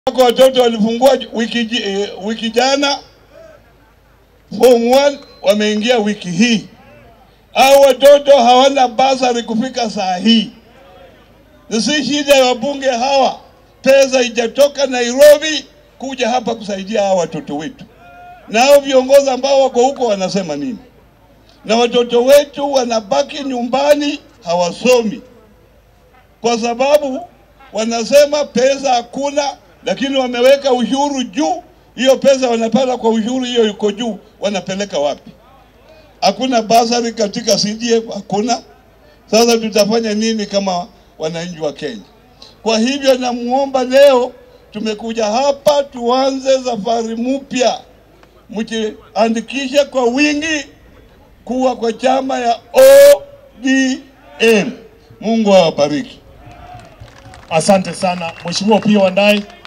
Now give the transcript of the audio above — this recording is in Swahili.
Wako watoto walifungua wiki, ji- eh, wiki jana form 1 wameingia wiki hii, au watoto hawana basari kufika saa hii. Si shida ya wabunge hawa, pesa ijatoka Nairobi kuja hapa kusaidia hawa watoto wetu, na hao viongozi ambao wako huko wanasema nini? Na watoto wetu wanabaki nyumbani hawasomi kwa sababu wanasema pesa hakuna, lakini wameweka ushuru juu. Hiyo pesa wanapata kwa ushuru, hiyo iko juu, wanapeleka wapi? Hakuna basari katika CDF, hakuna. Sasa tutafanya nini kama wananchi wa Kenya? Kwa hivyo namuomba leo, tumekuja hapa tuanze safari mpya, mjiandikishe kwa wingi kuwa kwa chama ya ODM. Mungu awabariki. Asante sana Mheshimiwa Opiyo Wandayi.